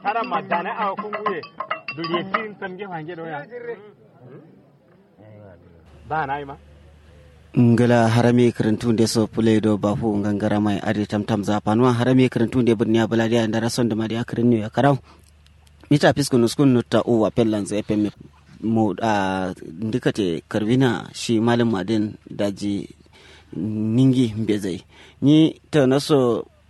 tara madana a kunguye duriye tin tamge hange do ya ba na ima ngala harame karantu de so pule do bafu ngangara mai ade tam tam za panwa harame karantu de birniya baladiya ndara son da madiya karin ya karau mita fiskun uskun nutta o wa pellan zai pemme mo a ndikate karvina shi malam madin daji ningi mbezai ni ta naso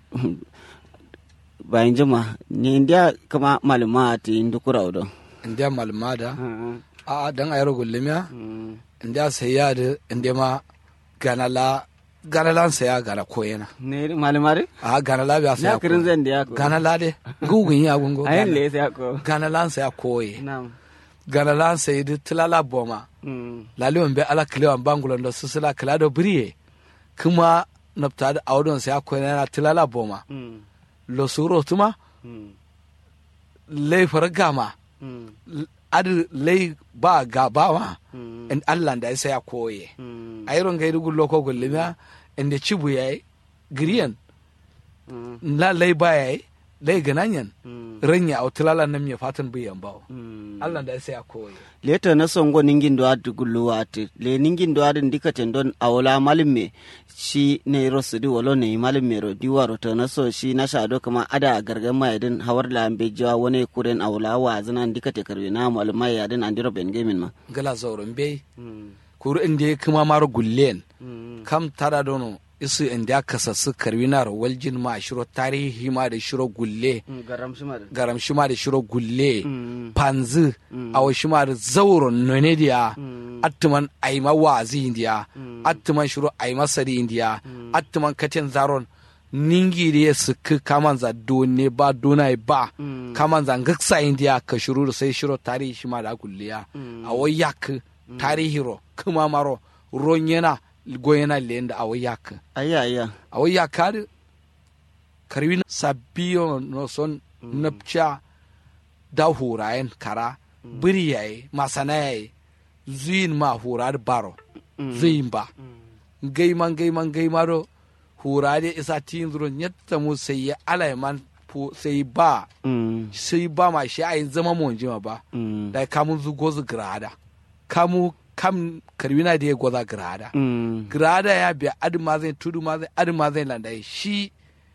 bayan jama ni india kama maluma ti ndukura odo india malmada a dan ayro gullemiya india sayya da india ma ganala ganalan saya gana koyena ne malumare a ganala biya saya na kirin zan da ya ko ganala de gugun ya gungo ayin le sai ko ganalan saya koye na'am ganalan sayi da tilala boma mm laliwan be ala kilewan bangulon da susula kila da biriye kuma nafta da audon saya koyena na tilala boma mm lo suro tuma mm lei fargama mm adi lei ba ga ba ma mm in Allah da sai ya koye mm a iron gairu gullo ko gullima inda cibu yayi giriyan mm la lei ba yayi lei gananyan mm ranya a tilala nan me fatan biyan bawo mm Allah da sai ya koye leta na songo ningin do adu gullu ate le ningin do adu ndikaten don awola malume shi ne rosu di wolo ne malume ro di waro to na so shi na shado kama ada gargan mai din hawar la ambe jawa wone kuren awola wa zana ndikate karwe na maluma ya din andiro ben gemin ma gala zaurin bai mm kuru inda ya kuma mara gullen mm kam tara dono isu inda ya kasassu karwinar waljin ma shiro tarihi ma da shiro gulle garam shi ma garam shi ma da shiro gulle mm panzu a wa shi ma da zauron none diya mm attuman aima wazi indiya attuman shiro aima sari indiya attuman katen zaron ningi da ya suku kaman za done ba donai ba mm kaman za ngaksa indiya ka shiro da sai shiro tarihi shi ma da gulliya a wai yak tarihi ro kuma maro ron yana goyena lenda a wai yak ayya ayya a wai yak karwi sabiyo no son napcha da hurayen kara biri yayi masana yayi zuyin ma hurar baro zuyin ba gaiman gaiman gaimaro hurare isa tin zuro nyatta mu sai ya alaiman fu sai ba mm sai ba ma shi ayin zama mu jima ba mm da kamun zu gozu grada kamu kam karwina da ya goza grada mm grada ya biya adu ma zai tudu ma zai adu ma zai landai shi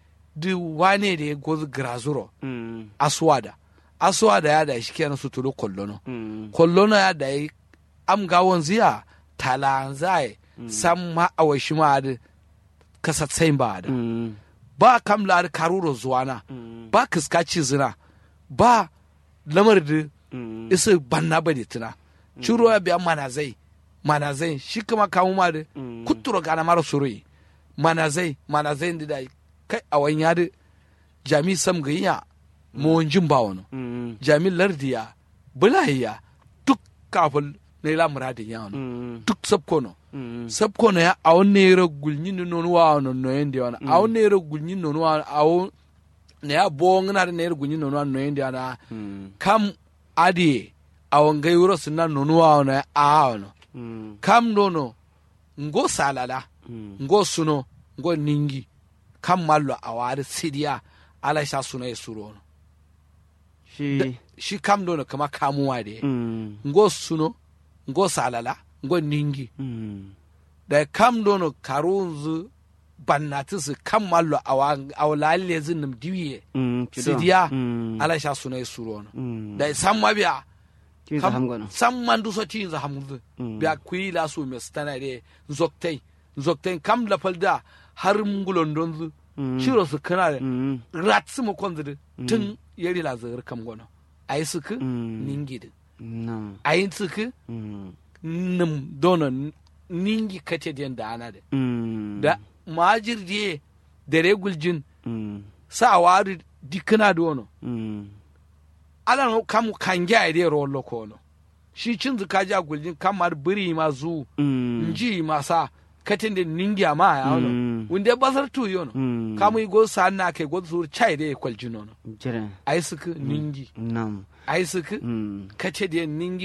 du wane da ya gozu grazuro mm aswada aswada ya da shi kenan su tudu kollono mm kollono ya da yi am gawon ziya talanzai sam ma awashi ma da kasatsain ba da mm ba kam la da karuro zuwana mm ba kiskaci zina ba lamar da mm isa banna ba da tuna ciro ya biya manazai manazai shi kuma kamu ma da Mm. kuturo gana mara surui manazai manazai da da kai a wani yadi jami sam ga iya mawajin ba wani mm jami lardiya bulahiya duk kafin na ila muradin ya wani mm duk sabkono mm sabkono ya a wani nera gulnyin da nonu wa wani noyen da wani a wani nera gulnyin nonu wa a wani na ya bo ngana da nera gulnyin nonu wa noyen da wani mm kam adi a wangai wuro suna nonu wa wani a wani mm kam nono ngo salala mm ngo suno ngo ningi kam mallo a wari sidiya ala sha suna ya suro no shi shi kam nono kama kamuwa de mm ngo suno ngo salala ngo ningi mm da kam nono karunzu bannati su kam mallo a wa- a walalle zinnim diwiye mm kido. sidiya mm ala sha suna ya suro no mm da san mabiya kin sa hamgono san man duso tin za hamdu Mm. biya kuyi la su me stana de zoktai zoktai kam la falda har ngulon donzu Mm. shiro su kana da mm rat su mu konzu tun yari la zar kam gono ayi su ku Mm. ningi de no ayi su ku mm nim dono ningi kate den da ana de mm da majir de da reguljin mm sa wari dikana dono mm ala no kam kanja de rollo kono shi cin zuka ja guljin kamar biri ma zu mm nji masa katin da ningiya ma ya wano Mm. wunde basar tu yono mm kamu i go sa na ke go sur chai de kwal jinono jere ai suku ningi nam ai suku mm kace da ningi